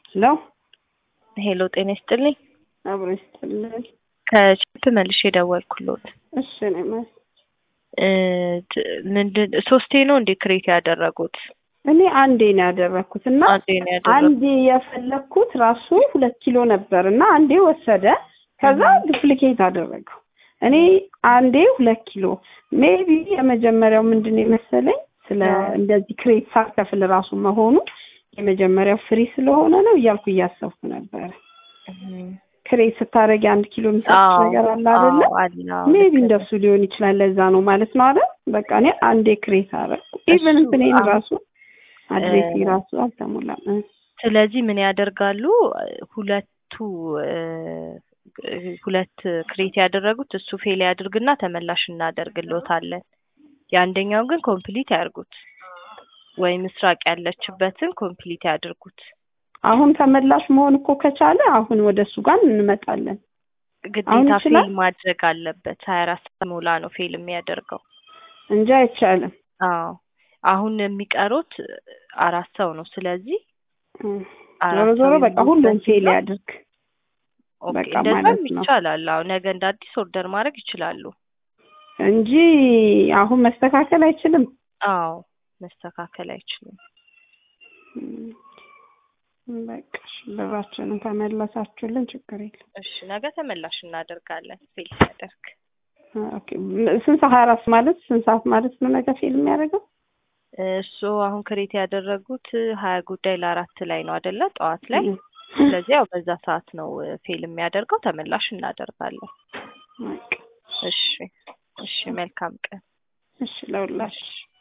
ሄሎ ሄሎ ጤና ይስጥልኝ። አብሮ ይስጥልኝ። ከችፕ መልሼ የደወልኩሎት እሺ ነው ማለት እ ት- ምንድን ሶስቴ ነው እንዴ ክሬት ያደረጉት? እኔ አንዴ ነው ያደረኩት እና አንዴ ነው ያደረጉት። አንዴ የፈለግኩት ራሱ ሁለት ኪሎ ነበር እና አንዴ ወሰደ። ከዛ ዱፕሊኬት አደረገው። እኔ አንዴ ሁለት ኪሎ ሜቢ የመጀመሪያው ምንድን ነው የመሰለኝ ስለ አዎ። እንደዚህ ክሬት ሳከፍል ራሱ መሆኑ የመጀመሪያው ፍሪ ስለሆነ ነው እያልኩ እያሰብኩ ነበረ። እም፣ ክሬት ስታደርጊ አንድ ኪሎ የሚሰጥሽ አዎ፣ ነገር አለ አይደለ? አዎ፣ አለ፣ አዎ፣ ሜቢ ልክ ነህ። እንደሱ ሊሆን ይችላል። ለዛ ነው ማለት ነው አይደል? በቃ እኔ አንዴ ክሬት አደረኩ። ኢቨን እሱ እንትኔን አሁን ራሱ አድሬሴ እ- ራሱ አልተሞላም። እ። ስለዚህ ምን ያደርጋሉ? ሁለቱ እ፣ ሁለት ክሬት ያደረጉት እሱ ፌል ያድርግና ተመላሽ እናደርግሎታለን። የአንደኛው ግን ኮምፕሊት ያድርጉት ወይ ምስራቅ ያለችበትን ኮምፕሊት ያድርጉት። አሁን ተመላሽ መሆን እኮ ከቻለ አሁን ወደ እሱ ጋር እንመጣለን። አሁን ግዴታ ይችላል ፌል ማድረግ አለበት። ሀያ አራት ሰዓት ሞላ ነው ፌል የሚያደርገው። እንጂ አይቻልም። አዎ አሁን የሚቀሩት አራት ሰው ነው። ስለዚህ እ። ዞሮ አራት ዞሮ ሰው በቃ ሁሉም የሚይዝበት ፌል ሲሆን ያድርግ ኦኬ በቃ እንደዛም ማለት ነው ይቻላል። አዎ ነገ እንደ አዲስ ኦርደር ማድረግ ይችላሉ። እንጂ አሁን መስተካከል አይችልም። አዎ መስተካከል አይችልም። እም፣ በቃ እሺ፣ ብራችንን ከመለሳችሁልን ችግር የለም። እሺ ነገ ተመላሽ እናደርጋለን ፌል ሲያደርግ። ኦኬ ስንት ሰዓት አራት ማለት ስንት ሰዓት ማለት ነው ነገ ፊልም የሚያደርገው? እሱ አሁን ክሬት ያደረጉት ሀያ ጉዳይ ለአራት ላይ ነው አይደለ? ጠዋት ላይ እም። ስለዚህ ያው በዛ ሰዓት ነው ፌል የሚያደርገው። ተመላሽ እናደርጋለን። በቃ እሺ እሺ መልካም ቀን። እሺ ለሁላችሁ እሺ